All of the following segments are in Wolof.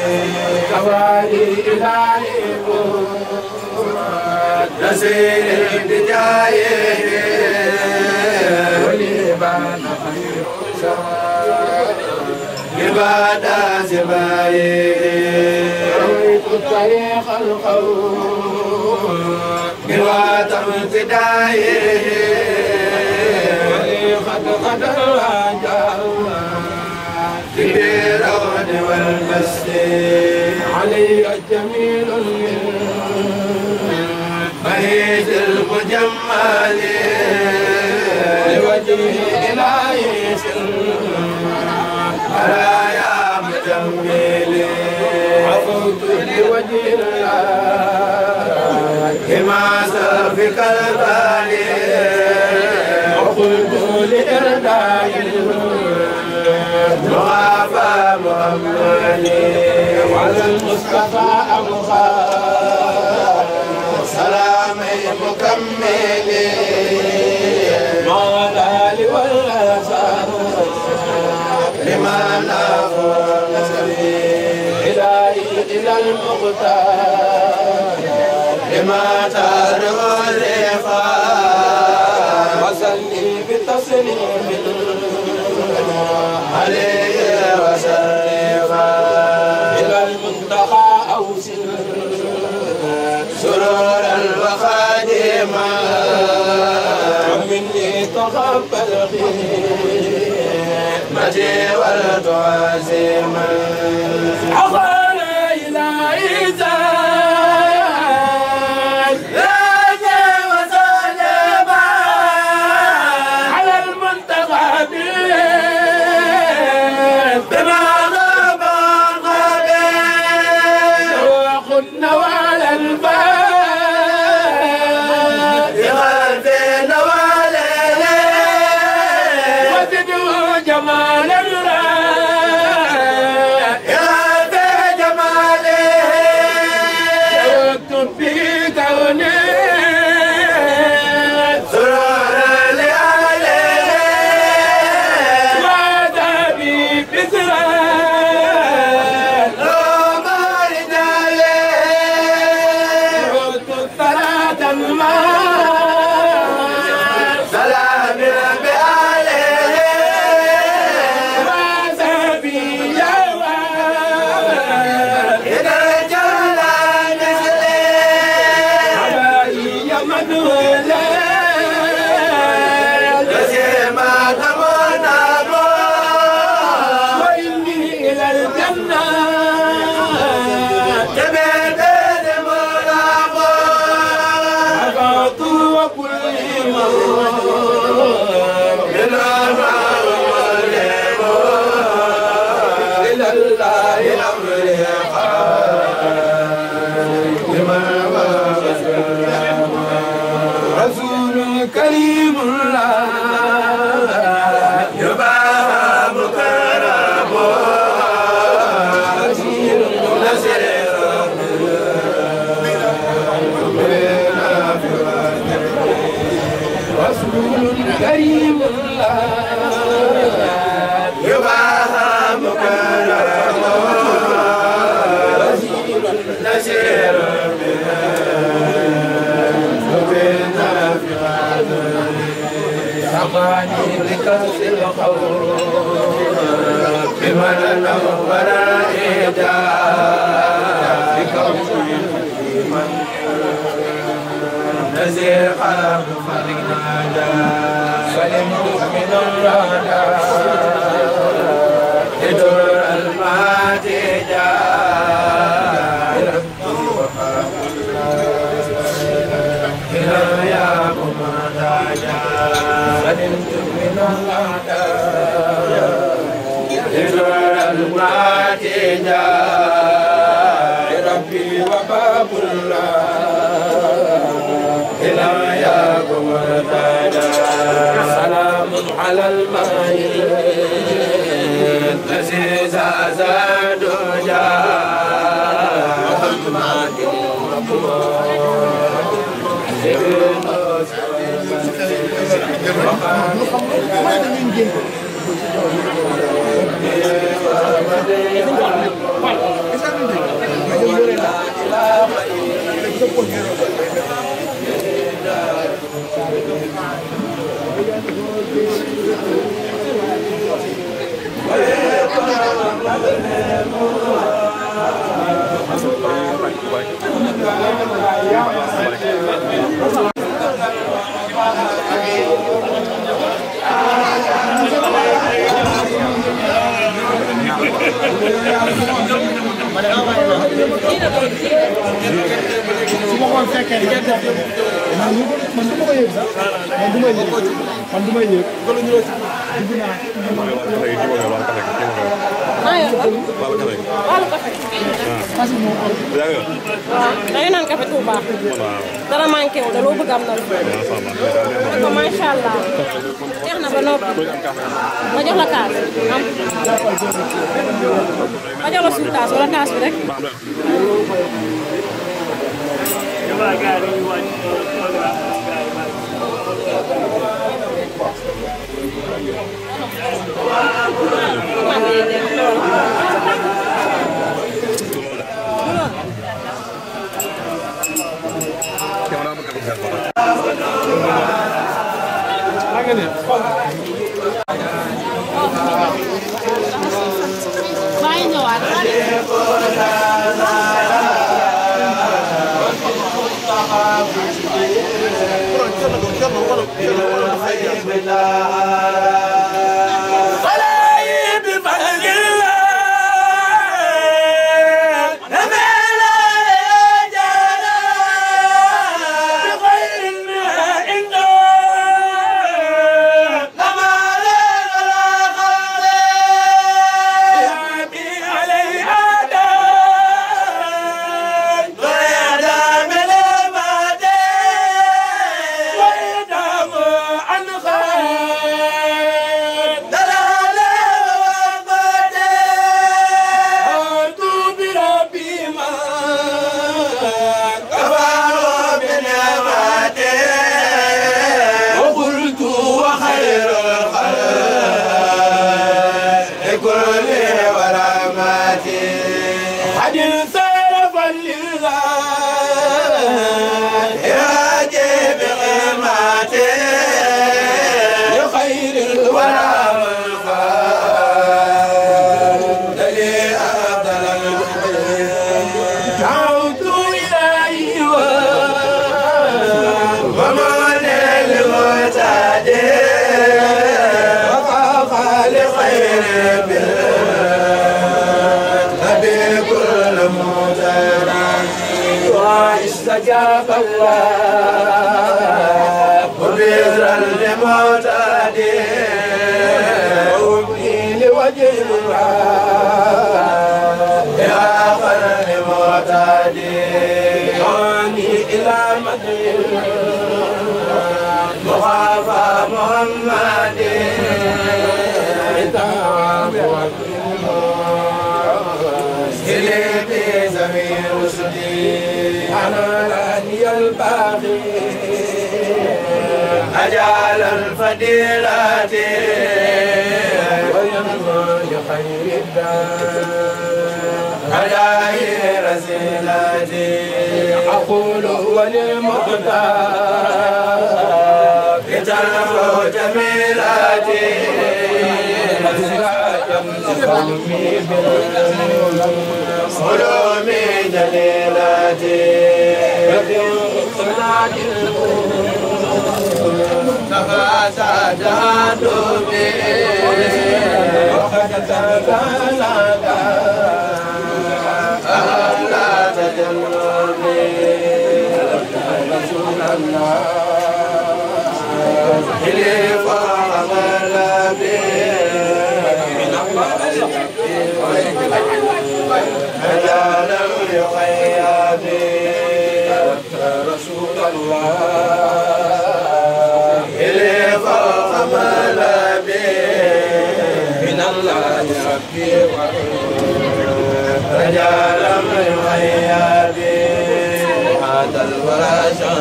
كوالي إلهي نسير بجايه ولبان خير شوال عبادة سبايه رويت الطريق القوم بواتم ابتدائه ولي قد قد الهجر في الرود والمسجد علي الجميل بهيج المجمل لوجهه إلهي يا مجمل عفوت لوجه الله كما سفك البالي وقلت لإرداء المغافى محمد وعلى المصطفى أبخى سلامي مكمل مع الآل والأسار لمن أفضل إلهي إلى المختار لما تروى الرفاق وصلي بتسليم عليه وسلم إلى المنتهى أوصل سرورا وخادما ومني تقبل خدمتي والتعزيما أقول إلهي زاد راجع وسلم على المنتقى بما غاب الغبي وخدنا على الباب يغفي نواله وزدوا جمال الراب يغفي جماله واكتب في كونه سرور لآله وعذابي بسران روما رجاله عدت الصلاة الماء سلام بآله وعذابي يا إذا جل نهله حبايا مدولة جسيما تمنى وإني إلى الجنة تبعت الملاقى عفوت وكل مرة إلى إلى الله أمري رسول كريم الله يباهى مكرم نسير نسير رسول كريم الله يباهى مكرم نسير سقاني لكأس الخور بمن نور إيدا بكون نزير قلب فرنادا سلمت من الرادى لدر الماتجا إلى يا ممتاجا سلمت من الأعداء لدر الماتجا ربي وباب الله إلى يا ممتاجا سلام على الماء الذي زاد جاء محمد su ma ko fekkee man man man du ma ko yëg sax man du ma yëg man du ma yëg dugg naa maa yor lan wàllu café parce que moom waaw dañu naan café Touba dara manqué wu da loo bëgg am na lu ne ko macha allah jeex na ba noppi ma jox la kaas am ma jox la suñu taas wala taas bi rek maa ngi ñëwaat استجاب الله وبذرا لمعتادي وابني لوجه الله يا آخر لمعتادي دعاني إلى مدين مخافى محمد إلي زمير رشدي أنا لاني الباقي أجعل الفضيلة وينظر لخير الدار هداي رسيلتي أقول وللمختار بتنفو جميلتي قومي علومي جليلتي نفاسا جهادومي وقد تبلغ أهلا تجلوني رسول الله خليفة عمل هذا لم يخيابي رسول الله إلي فوق ملابي من الله ربي رجال من يخيابي هذا الورى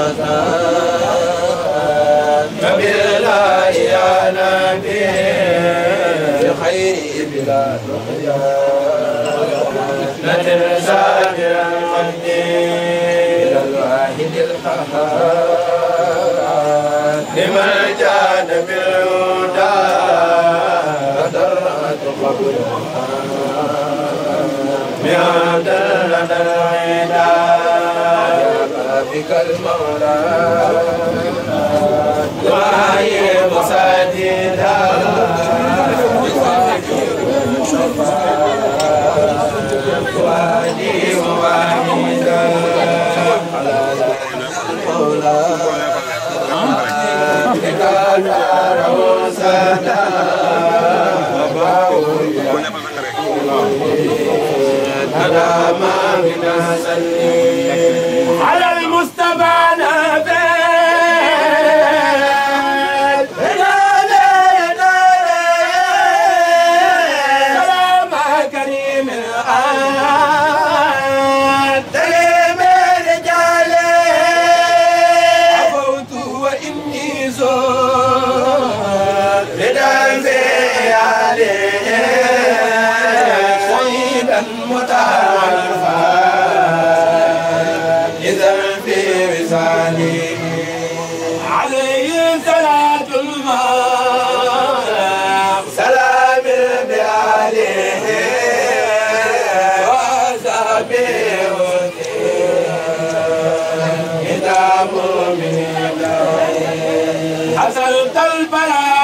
شيطان فبلا يا نبي بخير بلا رقيا نتنسى بالمجد إلى الواحد القهار لمن جاد بالهدى درت قبرها بعد لدى العدا بك المولى دعائي مساجدا وادي وواحدا على المولى بك دار وسدا أنا ما من سلي على المصطفى نبي سلام كريم الآن سليم الرجال عفوت وإني زور رضا في عليه سيدا متعرفا إذا في وصالي عليه صلاة الماء سلام بآله وصحبه كتاب من حصلت البلاء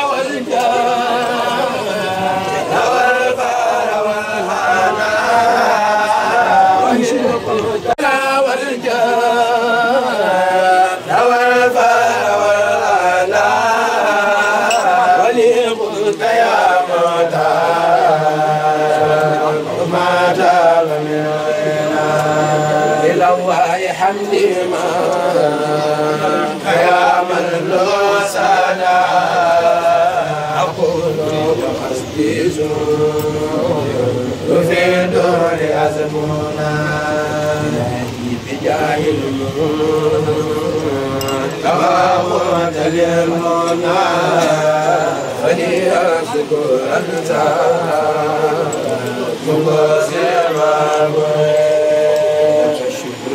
والجاه والفار والهنا والشكر والجاه والفار والهنا وليقلت يا موتى ما تاب من غيرنا إلى الله حمدي ما يا من له سنا أقول بقصدي زور في دور أزمنا بجاه تغاوت للمنى فليشكر أنت مبصر الشكر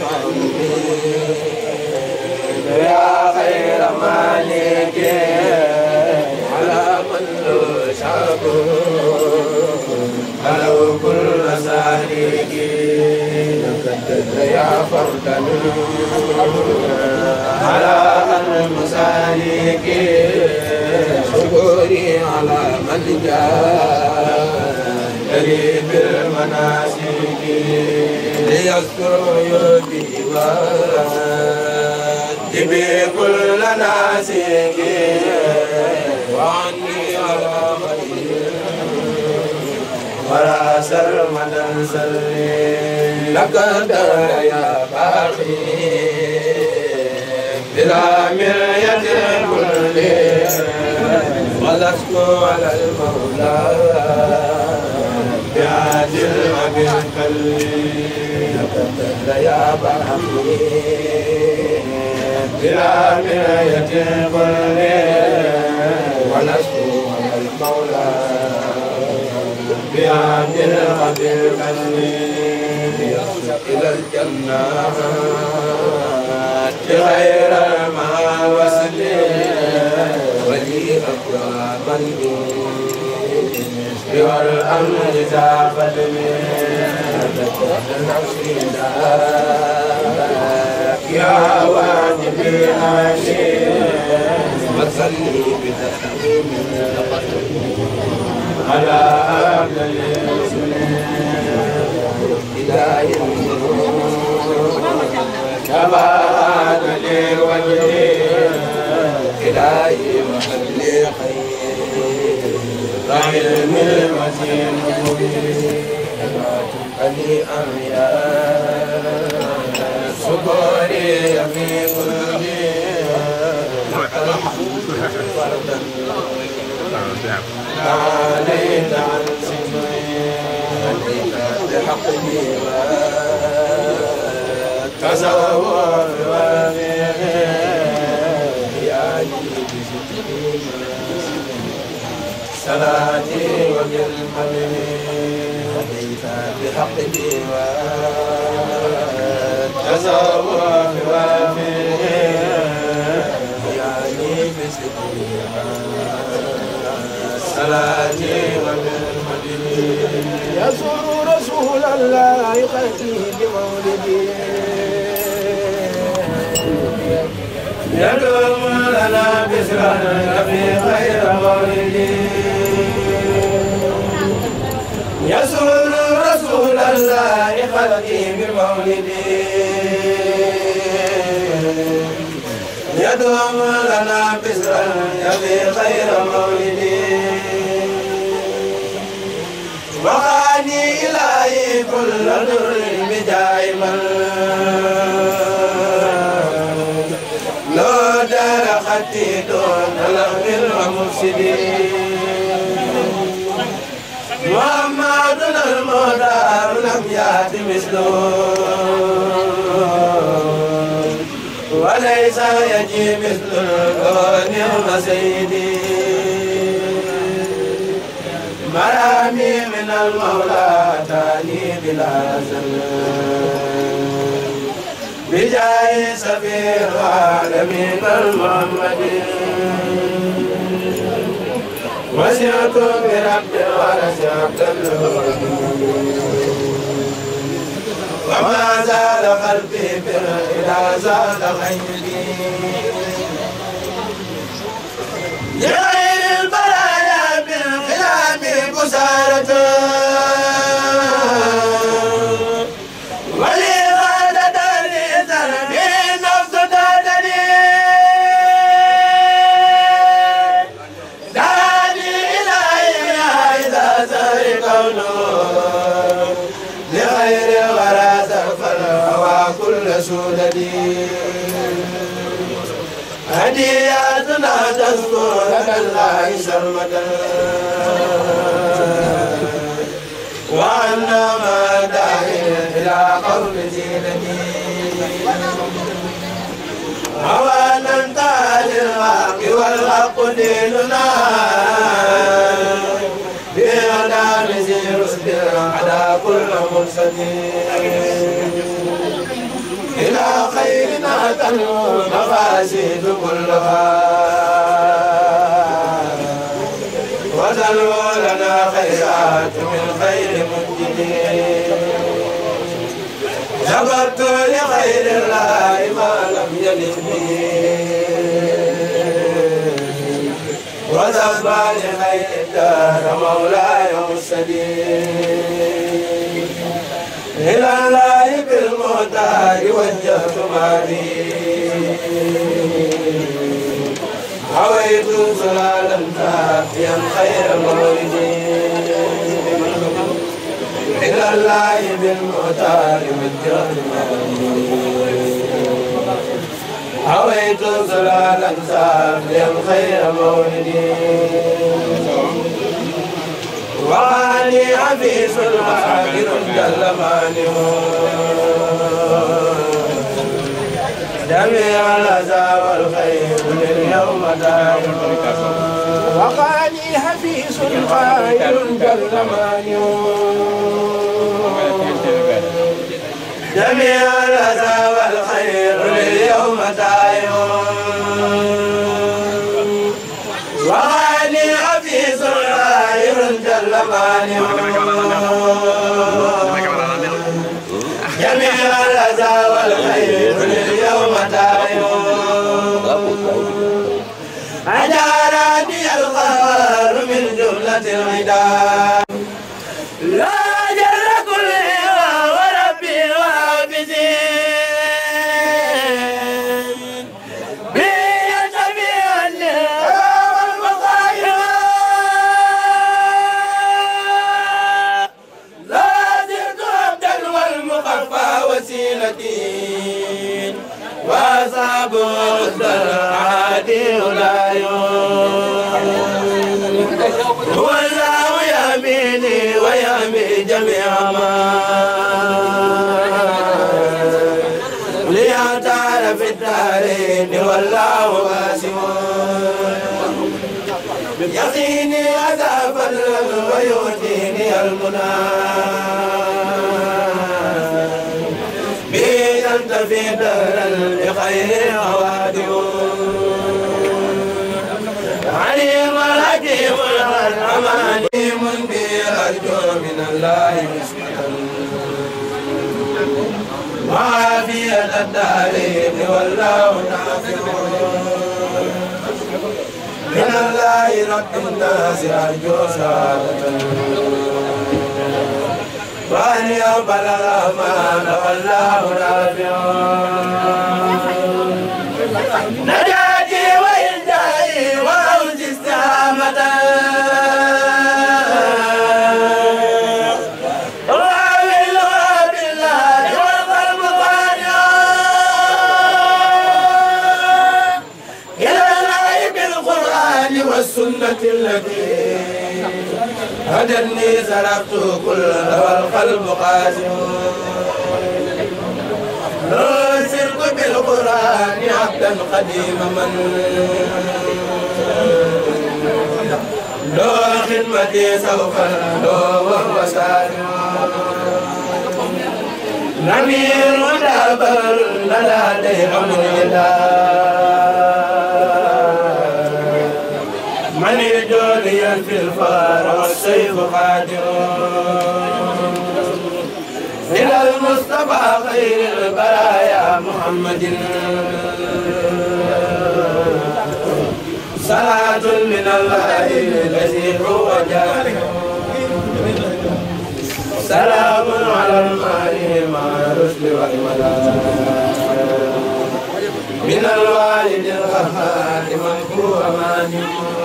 وتعظيم يا خير مالك على من له شكر ولو كل سالك لقد يا فردا على المسالك شكري على من جاء قريب المناسك ليذكر يدي وجبي كل ناسك وعني على خير ولا سرمدا سلي لك الدار يا باقي بلا مرية كل ولست على المولى بعادل وبالكلي لك الدار يا باقي بلا مرية كل ولست على المولى بعهد الغدير إلى الجنة غير ما وسل ولي أكرم والأمر زافت يا واجبي هاشي وصلي بتسليم على أهل إلهي كما أنا لوجهي إلهي وحل خير علم المتين مبين علي أمياء سكوري في قلبي فردا عليك عن سمعي عليك بحقه تصور وفيه يعني بستين صلاتي وبالحمد عليك بحقه تصور وفيه يعني بستين صلاتي وبالمدين يزور رسول الله يقتي بمولدي يدوم لنا بسرنا في خير مولدي يسر رسول رسول الله خلقي بمولدي يدوم لنا بسرا يبي خير مولدي وخاني إلهي كل در بجاي من لو دار خطي دون لغو ومفسدين محمدنا المختار لم يأت مثله وليس يجي مثل الكون سيدي مرامي من المولى تاني بلا زمان بجاه سفير العالمين المحمدي وسعت برب ورسعت وما زال قلبي إلى زاد خيري لغير البرايا بالخلام بسارة ولي غاد داري ذنبي نفس دادني داني إلهي إذا زار كونه لغير غراز فالهوى كل سوددي هدياتنا تذكر لك الله سرمدا وأنا ما داعي إلى قول زينتي أولا تعالى الحق والحق ديننا بإعلام زير على كل مرسلين إلى خيرنا تنمو المفاسد كلها وتنمو لنا خيرات من خير منجدين جبرت لخير الله ما لم يلد به وذبى لخير الدار مولاي السديد إلى الله بالمختار وجهت مالي هويت سلالا كافيا خير مولدي إلى الله بالمختار وجهت مالي هويت سلالا كافيا خير مولدي وعلي عفيف عاقل جل مانع جميع الأذى والخير لليوم دائم وقالي حفيظ قائل جل مانع جميع الأذى والخير لليوم دائم وغني عفيظ غير جل مانع جميع الأذى والخير لليوم دائم أجارني القهر من جملة العدا لا جل كل وربي وحافظي وسيلتي وأصحاب العادي لا هو الله يميني ويمي جميع ما ليعتار في الدارين والله واسع يقيني عذابا ويؤتيني المنى أنت في دار بخير عوادم عليم الحكيم الرحمن بي أرجو من الله نسبة وعافية الدارين والله نافع من الله رب الناس أرجو سعادة وأن يقبل الرحمن والله رافع نجاتي وإنجائي وأوجي استهامة راويها بالله والقلب قانع إلى الله بالقرآن والسنة التي هدني سلكت كل والقلب قاسم لو سرت بالقرآن عبدا قديم من لو خدمتي سوف لو وهو سالم نمير ودابر لدى أمر من يجولي في الفار والسيف قادر إلى المصطفى خير البرايا محمد صلاة من الله الذي هو جاهل سلام على المال مع الرسل والملائكة من الوالد الغفار من هو مانع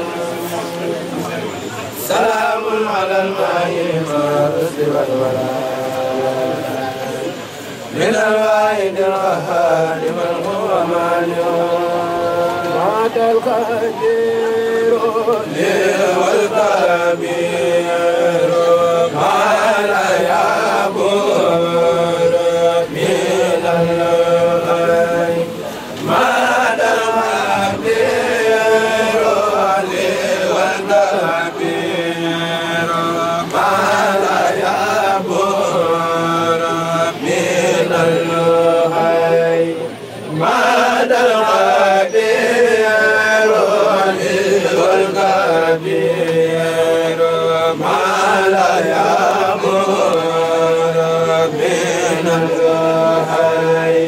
سلام على الماء مع الرسل والملائكة من الواحد القهار من هو مانع مات القدير والكبير ما لا يعبر من الله مات الكبير والكبير ما لا يعبر من الله مات الكبير والكبير ما لا يعبر من الله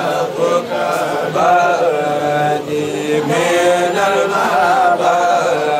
من المعبد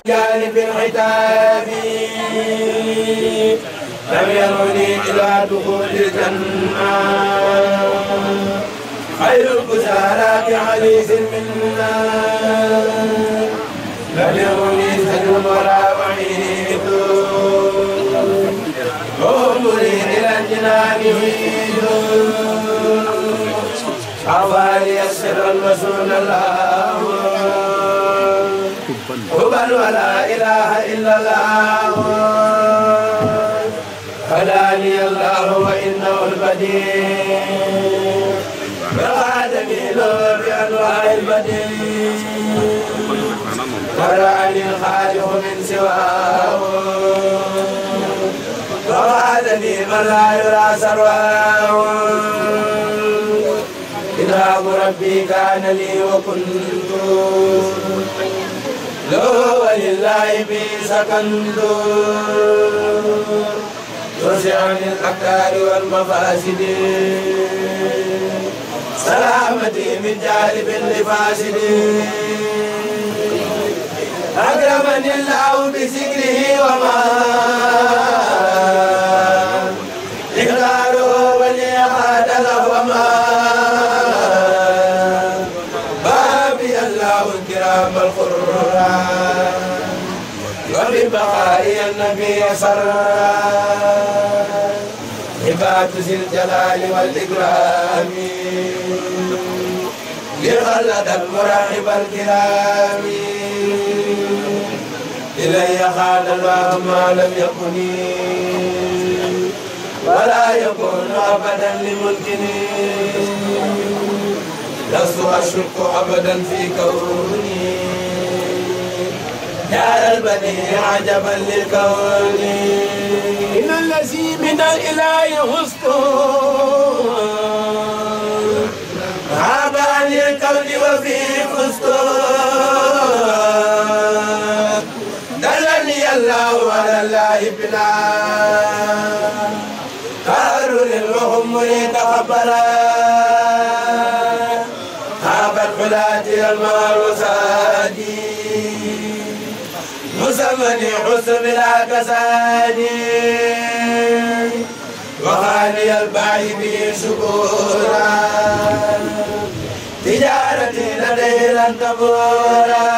جانب الختام لم يرني إلى دخول الجنة خير البشارات حديث منا لم يرني سجن ولا وعيد عمري إلى الجنان يريد حوالي السر المسؤول الله هبل ولا إله إلا الله هداني الله وإنه البديع وغادني له بأنواع البديع ورعني الخالق من سواه وغادني من لا يرى سرواه إذهاب ربي كان لي وكنت له ولله بي سكنت ترجعني الأكدار والمفاسد سلامتي من جانب لفاسد أكرمني الله بذكره وما إقراره ولي قاد له وما بابي الله الكرام القرآن وببقاء النبي سرا عباد ذي الجلال والإكرام لخلد المراحب الكرام إلي خان الله ما لم يكن ولا يكون أبدا لملكني لست أشك أبدا في كوني يا البديع عجبا للكون إن الذي من الإله حسن غاب عن الكون وفيه فسق دلني الله على الله بلا قالوا للمهم تقبلا خابت حلاتي المعروساتي مسمني حسن بلا كساني وخالي البعي به شكورا تجارتي لديه لن تبورا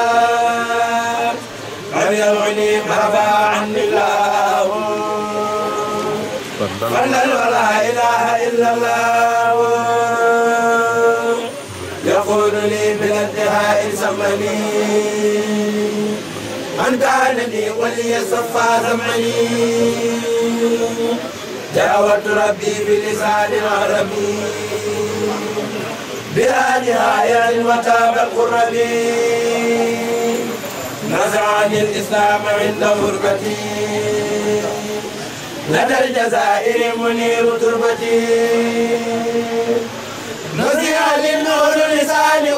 لم يمعني مرفع عني الله فلا ولا اله الا الله يقول لي بالانتهاء سمني من كان لي ولي صفى زمني دعوت ربي بلسان عربي بلا نهاية وتاب القربي نزعني الإسلام عند غربتي لدى الجزائر منير تربتي نزع للنور لسان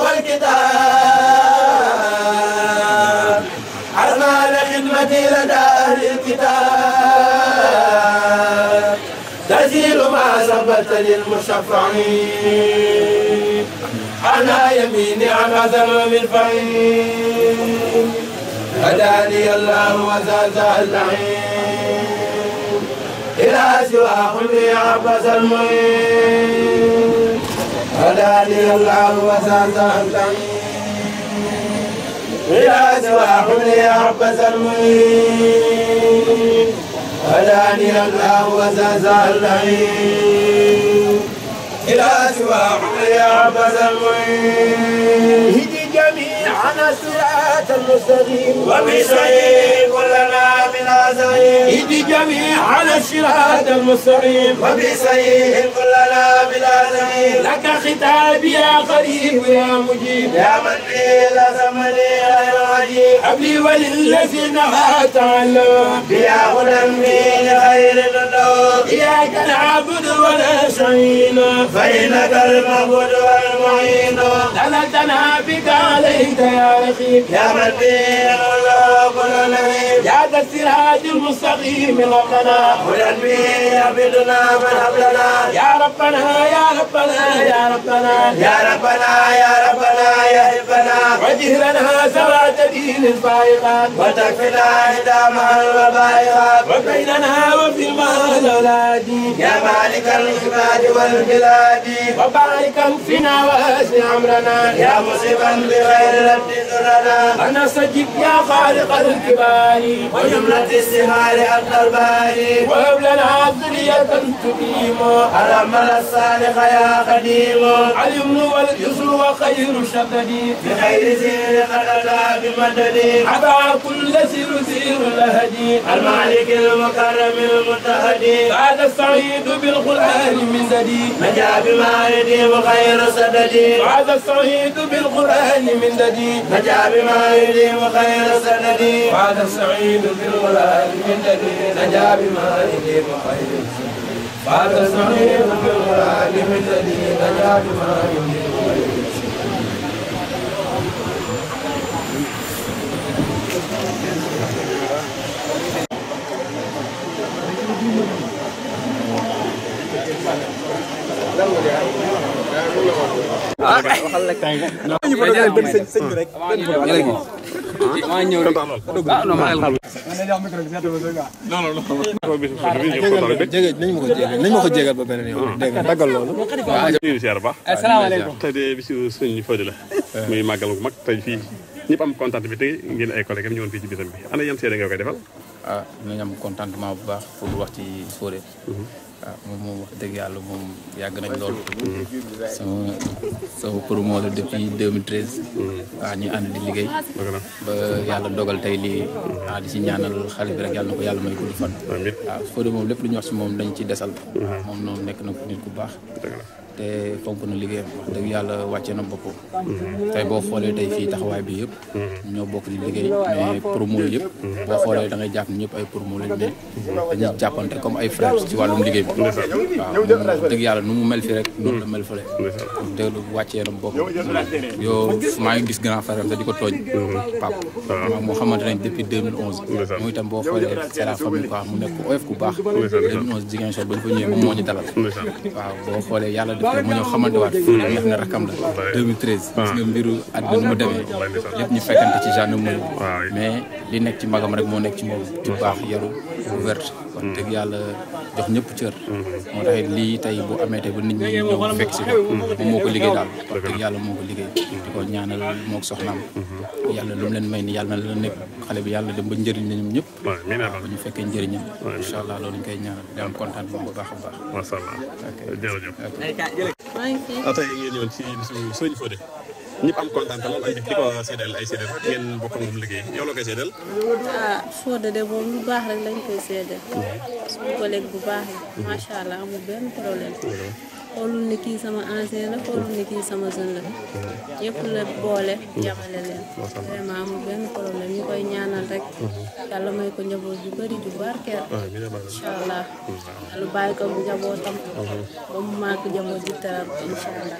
والكتاب أرمى خدمتي لدى أهل الكتاب تزيل ما ثبت للمشفعين أنا يميني عن عزم من فعين هداني الله وزازا اللعين إلى سوى خلي عبس المعين هداني الله وزازا اللعين إلى سوى خلي عبس المعين هداني الله وزازا اللعين إلى سوى خلي عبس المعين هدي جميعنا الصراط المستقيم وبسعيد كلنا من عزيم هدي جميعنا الصراط المستقيم وبسعيد كلنا من عزيم لك خطابي يا قريب يا مجيب يا من به لزمني غير عجيب حبلي وللذين تعلم بيا هدى به لخير النور إياك نعبد ونستعين فإنك المعبود والمعين دلتنا بك عليك يا رقيب يا من به الله كل نبي يا ذا الصراط المستقيم ربنا هدى به يعبدنا من حبلنا يا ربنا يا ربنا يا ربنا يا ربنا يا ربنا يا ربنا وجهلنا سوات دين الفائقات وتكفنا إدام الوبائقات وبيننا وفي المال الأولاد يا مالك العباد والبلاد وبارك فينا واسع أمرنا يا مصيبا بغير رد ذرنا أنا سجد يا خالق الكبار وجملة السهار الضربار وهب لنا ذرية تقيم الأمل الصالح يا قديم اليمن واليسر وخير الشدد بخير سير قد أتى بمدد عبا كل سير سير الهدي المالك المكرم المتهدي هذا السعيد بالقرآن من زدي نجا بما يديم خير سددي هذا السعيد بالقرآن من زدي نجا بما يديم خير سددي هذا السعيد بالقرآن من زدي نجا بما يديم خير سددي هذا السعيد بالقرآن من زدي نجا بما يديم خير سددي jege nañ ma ko jégal nañ ma ko jégal ba beneen yoon dégg nga daggal loolu ñu siyaar baax asalaamaaleykum tey de bisu sëñ Fodé la muy màggal gu mag tey fii ñëpp am content bi tey ngeen ay collègues am ñëwoon fii ci bisam bi ana yan seede nga koy defal ah nañ am contentement bu baax pour wax ci Fodé waaw moom moom wax dëgg yàlla moom yàgg nañ lool sama sama promo la depuis 2013 waaw ñu ànd di liggéey ba yàlla dogal tey lii ah di ci ñaanal xale bi rek yàlla na ko yàlla may gudd fan waaw Fodé moom lépp lu ñu wax si moom dañ ci desal moom noonu nekk na ko nit ku baax te fonk na liggéeyam wax dëgg yàlla wàcce na boppam tey boo xoolee tey fii taxawaay bi yëpp ñoo bokk di liggéey mais promo yëpp boo xoolee da ngay jàpp ni ñëpp ay promo lañ ne dañuy jàppante comme ay frères ci wàllum liggéey bi waaw moom wax dëgg yàlla nu mu mel fi rek noonu la mel fële wax dëgg wàccee na boppam yow maa ngi gis grand frère am te di ko tooñ pap maa moo xamante nañ depuis 2011 moom itam boo xoolee c'est la famille quoi mu nekk ku oyof ku baax 2011 Ziguinchor ba ñu fa ñëwee moom moo ñu dalal waaw boo xoolee yàlla def mu ñëw xamante waat fii nga xam ne rakam la 2013 gis nga mbiru àddina nu mu demee lépp ñu fekkante ci gendarmerie mais li nekk ci magam rek moo nekk ci moom ci baax yaru ouverte wax dëgg yàlla jox ñëpp cër moo tax it lii tey bu amee tey ba nit ñi ñëw fekk si ko moom moo ko liggéey daal wax dëgg yàlla moo ko liggéey di ko ñaanal moo ko soxnaam yàlla lu mu leen may ni yàlla na la nekk xale bi yàlla dem ba njëriñ la ñoom ñëpp ba ñu fekkee njëriñam incha allah loolu ñu koy ñaanal di am kontaan moom bu baax a baax macha allah jërëjëf maa ngi fi. tey ngeen ñëwoon ci bisu sëñ Fodé ñëpp am kontaan lool ay di ko seedeel ay seedeel rek ngeen bokk moom liggéey yow la koy seedeel ah Fodé de moom lu baax rek lañ koy seede suñu collègue bu baax la macha allah amul benn problème xoolul ni kii sama ancien la xoolul ni kii sama jeune la yëpp la boole yamale leen vraiment amul benn problème ñu koy ñaanal rek yàlla may ko njaboot ju bëri ju barkeel incha allah lu bàyyi ko njabootam ba mu màgg njaboot ju teral incha allah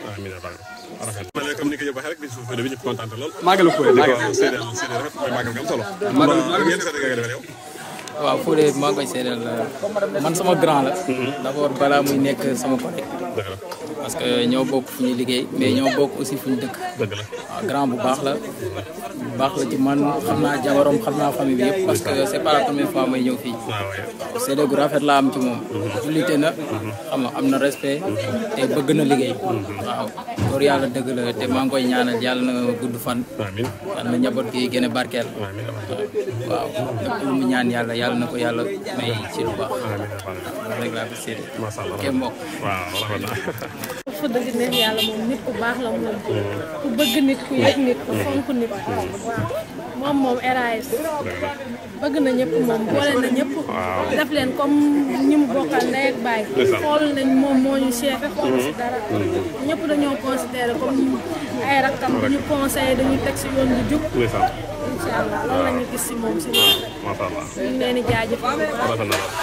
ma ne comme ni ko yóbbu waxee rek bisu Fodé bi ñëpp kontaan lool Màggalu Fodé di ko seedeel seedeel rafet mooy màggal ga am solo ngeen ko nga defal yow waaw Fodé maa ngi koy seedeel man sama grand la d'abord balaa muy nekk sama collègue dëgg la parce que ñoo bokk fu ñuy liggéey mais ñoo bokk aussi fu ñu dëkk dëgg la waaw grand bu baax la bu baax la ci man xam naa jabarom xam naa famille bi yëpp parce que c'est pas la première fois may ñëw fii waaw waaw seede gu rafet laa am ci moom jullite na xam nga am na respect te bëgg na liggéey waaw loolu yàlla dëgg la te maa ngi koy ñaanal yàlla na gudd fan amiin yàlla na njaboot gi gën a barkeel amiin waaw lépp lu mu ñaan yàlla yàlla na ko yàlla may ci lu baax loolu rek laa ko seede macha allah kenn mbokk waaw rafet na fa dëgg neex yàlla moom nit ku baax la moom ku bëgg nit ku yëg nit ku fonk nit waaw moom moom RAS bëgg na ñëpp moom boole na ñëpp def leen comme ñi mu bokkal ndey ak baay xool nañ moom moo ñu chefé xool si dara ñëpp dañoo considéré comme ay rakkam ñu conseillé dañuy teg si yoon bu jub ndeysaan incha allah loolu la ñu gis si moom si moom macha allah ñu ngi leen di jaajëfal bu baax. rafet na lool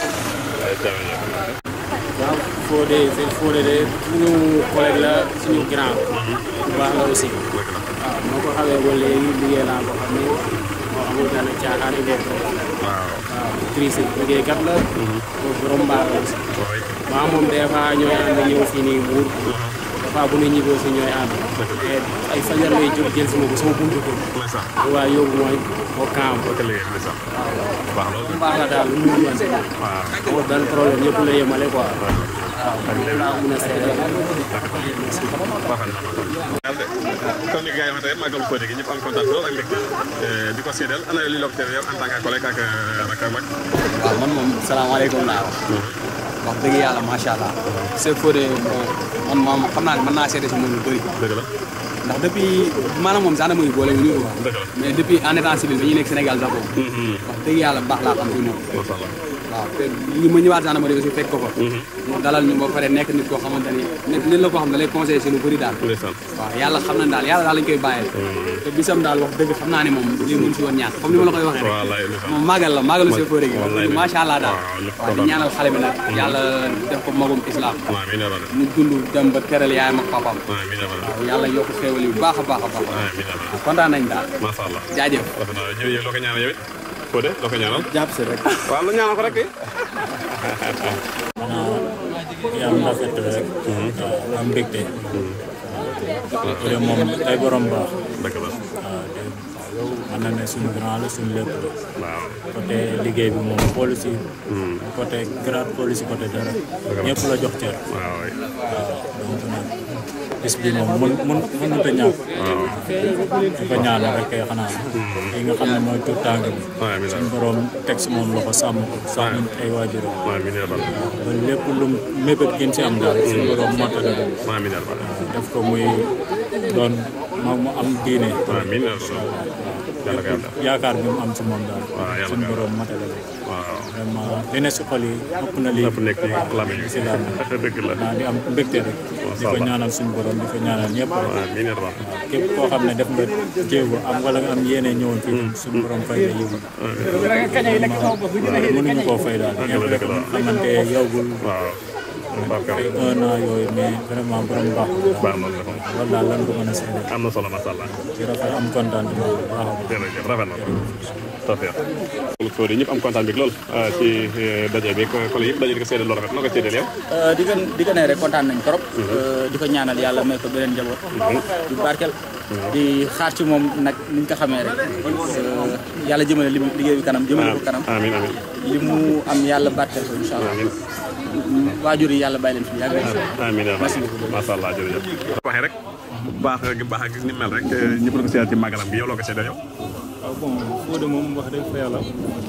ay jërëjëf waaw Fodé sëñ Fodé de suñu collègue la suñu grand bu baax la aussi waaw moo ko xamee ba léegi liggéey naa ko xam ne moo xamul dana caaxaan yi bokk waaw trice liggéeykat la boobu borom mbaax la aussi waaw moom des fois ñooy ànd ñëw fii nii Mbour fois bu ñu ñibbi aussi ñooy ànd te ay fajar lay jóg jël si ma ko sama buntu kër ndeysaan waaw yóbbu mooy au camp boo ko liggéey ndeysaan baax loolu baax la daal lu mu doon waaw amul benn problème ñëpp la yemale quoi waaw laa mun a seede comme ni gars yi waxee rek màggalu Fodé gi ñëpp am kontaan lool ak mbégte di ko séedal ana li la ko tere yow en tant que collègue ak rak ak mag waaw man moom salaamaaleykum laa wax. wax dëgg yàlla macha allah. Cheikh Fodé man moom xam naa ne mën naa seede si moom lu bëri. dëgg la ndax depuis maanaam moom gendarmerie boole wu ñu ko quoi. dëgg la mais depuis en état civil bi ñu nekk Sénégal d'abord. wax dëgg yàlla baax laa xam si moom. macha allah waaw te li ma ñëwaat gendarmerie aussi fekk ko fa. mu dalal ñu ba pare nekk nit koo xamante ni nit nit la koo xam ne da lay conseillé si lu bëri daal. ndeysaan waaw yàlla xam na daal yàlla daal lañ koy bàyyee. te bisam daal wax dëgg xam naa ne moom lii mënu si woon ñàkk comme ni ma la koy waxee rek. wallaay ndeysaan moom màggal la màggalu Cheikh Fodé gi wallaay macha allah daal waaw lépp waaw di ñaanal xale bi nag yàlla def ko magum islam waaw mi ne la mu dund dem ba teral yaayam ak papaam waaw mi ne la waaw yàlla yokk xéewal yi bu baax a baax a baax waaw mi ne la kontaan nañ daal macha allah jaajëf rafet na yow yow loo ko ñaanal yow it Fodé loo ko ñaanal jàpp si rek. waaw la ñaanal ko rek yàlla na rafet rek. am mbégte. waaw moom ay borom baax. dëgg la waaw te mën na ne suñu grand la suñu lépp la. waaw côté liggéey bi moom xoolu si. côté grade xoolu si côté dara. ñëpp la jox cër. waaw waay waaw donc nag bis bi moom mun mun mënut a ñàkk. waaw di ko ñaanal rek kay xanaa. li nga xam ne mooy tur tàng bi. waaw mi ne suñu borom teg si moom loxo sàmm ko sàmm ay waajuram. waaw mi ne la ba lépp lu mébét gën si am daal suñu borom mottale ko. waaw mi ne la def ko muy doon ma mu am diine. waaw mi ne la yàlla ko yàlla yaakaar bi mu am si moom daal. waaw yàlla suñu ko borom matale ko. waaw vraiment li ne si xol yi ëpp na lii. lépp nekk ci làmmiñ bi si làmmiñ dëgg la naa di am mbégte rek. di ko ñaanal suñu borom di ko ñaanal ñëpp rek. waaw mi ne la képp koo xam ne def nga jéego am wala nga am yéene ñëwoon fii suñu borom fay la yiw mënuñu koo fay daal ñëpp rek xamante yowgul waaw ay un an yooyu mais vraiment borom baax baax na la loolu daal lan ko mën a seede am na solo macha allah ci rafet am kontaan bu baax a baax jërëjëf rafet na tafeex Fodé ñëpp am kontaan bi lool ci daje bi collègue yëpp daje di ko seedal lool rafet na ko seedal yow di ko di ko ne rek kontaan nañ trop di ko ñaanal yàlla may ko beneen njaboot di barkel di xaar ci moom nag ni ñu ko xamee rek yàlla jëmale li liggéey bi kanam jëmale ko kanam amiin amiin li mu am yàlla barkel ko incha allah amiin waajur yi yàlla bàyyi leen fi yàgg amiin macha allah jërëjëf waxee rek bu baax gi baax ak ni mel rek ñëpp la ko seedal ci màggalam bi yow loo ko seedal yow waaw bon Fodé moom wax dëgg fa yàlla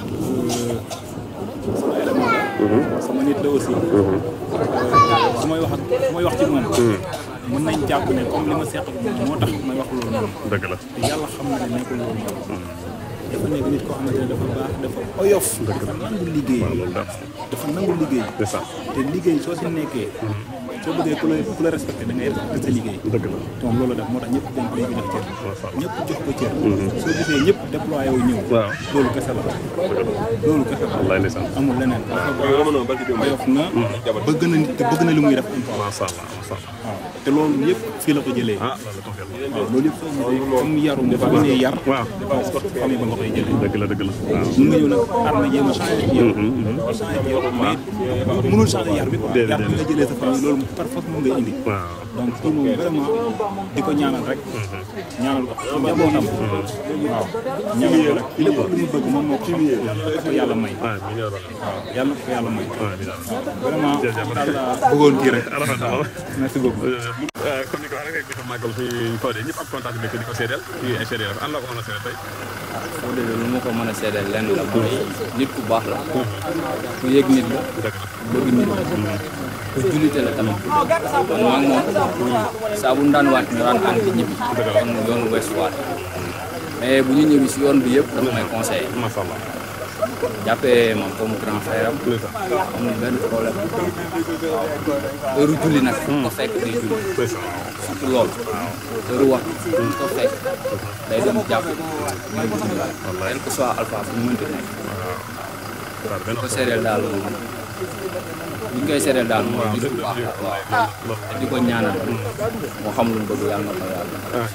sama élément la sama nit la aussi su may wax ak su may wax ci moom mën nañ jàpp ne comme li ma seq ak moom moo tax may wax loolu noonu dëgg la te yàlla xam na ne nekkul loolu noonu dafa nekk nit koo xamante ne dafa baax dafa oyof dafa nangu liggéey loolu daal dafa nangu liggéey c'est ça te liggéey soo si nekkee soo bëggee ku la ku la respecté da ngay respecté sa liggéey dëgg la te moom loolu def moo tax ñëpp dañ ko jox cër macha allah ñëpp jox ko cër soo gisee ñëpp déployé wu ñëw waaw loolu kese la loolu kese la wallaay ndeysaan amul leneen dafa baax oyof na bëgg na nit te bëgg na li muy def encore macha allah macha allah waaw te loolu yëpp fii la ko jëlee ah loolu tafeex la waaw loolu yëpp soo gisee comme yaru dafa gisee yar waaw famille ba nga koy jëlee dëgg la dëgg la waaw mun nga ñëw nag arme jéem a changé ci yow changé ci yow mais mënul changé yar bi quoi Déedéet, yar bi nga jëlee sa famille loolu par force moom ngay indi waaw donc kii moom vraiment di ko ñaanal rek ñaanal ko ci njabootam waaw ñaanal ko rek lépp lu mu bëgg moom moo ko xam yàlla ko yàlla may ah mi ñëw la waaw yàlla ko yàlla may waaw mi daal vraiment Jërëjëf. daal laa bëggoon kii rek rafet na lool merci beaucoup comme ni ko waxee rek di ko màggal fi Fodé ñëpp am kontaan bi di ko seedal ci ay seedal rafet an la ko mën a seedal tey Fodé de lu ma ko mën a seedeel lenn la mooy nit ku baax la ku yëg nit la dëgg la bëgg nit la ku jullite la tamit kon maa ngi moom saa bu ñu daan waat ñu daan ànd di ñibbi kon yoonu Ouest Foire mais bu ñu ñëwi si yoon bi yëpp dafa may conseillé macha allah jàppee moom comme grand frère am amul benn problème waaw heure julli nag fu ko fekk day julli surtout loolu heure wax fu ko fekk day dem jàpp muy julli quel que soit alpha fu mu mënti nekk waaw bu ko seedeel daal moom bu ñu koy seedeel daal mooy nit ku baax la waaw te di ko ñaanal moo xam lu mu bëgg yàlla na ko yàlla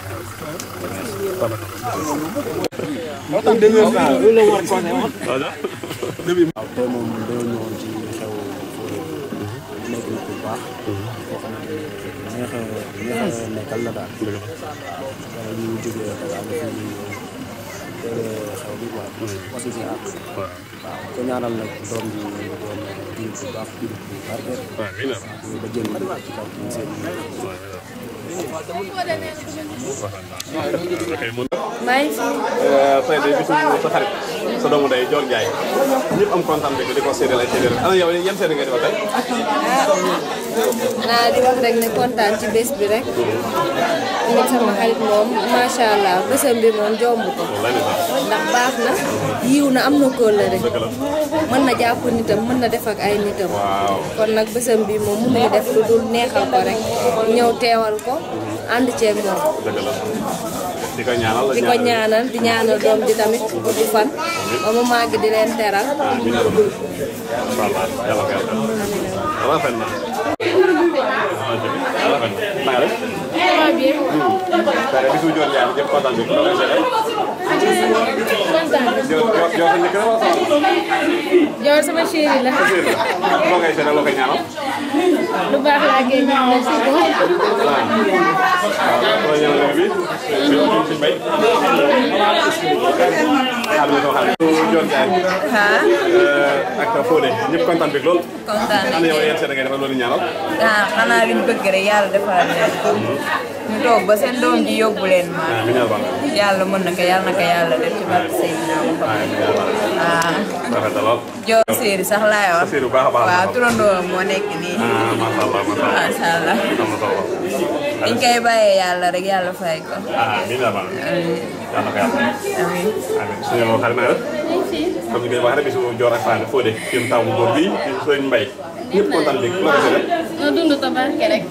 moo tax deux heures temps loolu la war a conseillé woon. waaw tey moom dañoo ñëwoon ci xew Fodé nekk na ku baax koo xamante ne neex neex a neex a nekkal la daal. dëgg la. wala ñu jógee Dakar ba fii nii teewee xew bi quoi. wasu si àq. waaw. waaw ko ñaanal nag doom bi doon jullit bu baax jullit bu barkeel. waaw mi ngi la. ba jënd ci kaw ci seen maa ngi fi. tey de bisu sa xarit sa doomu day Dior Ndiaye ñëpp am kontaan bi di ko séddale ay séddale ana yow yan séddale nga di wax tey. naa di wax rek ne kontaan ci bés bi rek. nit sama xarit moom macha allah bésam bi moom jomb ko. ndax baax na yiw na am na kóllëre mën na jàpp nitam mën na def ak ay nitam. kon nag bésam bi moom mënuñu def lu dul neexal ko rek ñëw teewal ko ànd ceeg moom. dëgg la di ko ñaanal di ko ñaanal di ñaanal doom di tamit gudd fan ba mu màgg di leen teral. amiin incha allah yàlla ko yàlla def rafet na. rafet na na nga def. waaw bien. tey bisu Dior Ndiaye ñëpp kontaan bi loo koy seedeel. Dior Dior Dior sa njëkk la wala sa Dior sama chéri la. sa séer la loo koy seedeel loo koy ñaanal. lu baax laa koy ñaanal si ko. waaw loo ñaanal bi bi si mbay. xam nga soo xam ne. Dior Ndiaye. ak Fodé ñëpp kontaan bi lool. kontaan ana yow yan seede ngay defal loolu ñaanal. ah xanaa li ñu bëgg rek yàlla defal leen ñu toog ba seen doom ji yóbbu leen ma amiin yaa rabbal yàlla mën na ko yàlla na ko yàlla def ci barke Seydina Muhammad ah rafet na lool. Dior séeri sax laay wax séeri bu baax a baax waaw turandoo moo nekk nii ah macha allah macha allah. macha allah am na solo. dañ koy bàyyee yàlla rek yàlla fay ko ah amiin yaa rabbal yàlla na ko yàlla. amiin amiin suñu xarit na nga def. comme ni ngay wax rek bisu Dior ak Fane Fodé yéen taw bu góor bii di sëñ Mbaye ñëpp kontaan bi loo ko seedeel. na dund tabarke rek.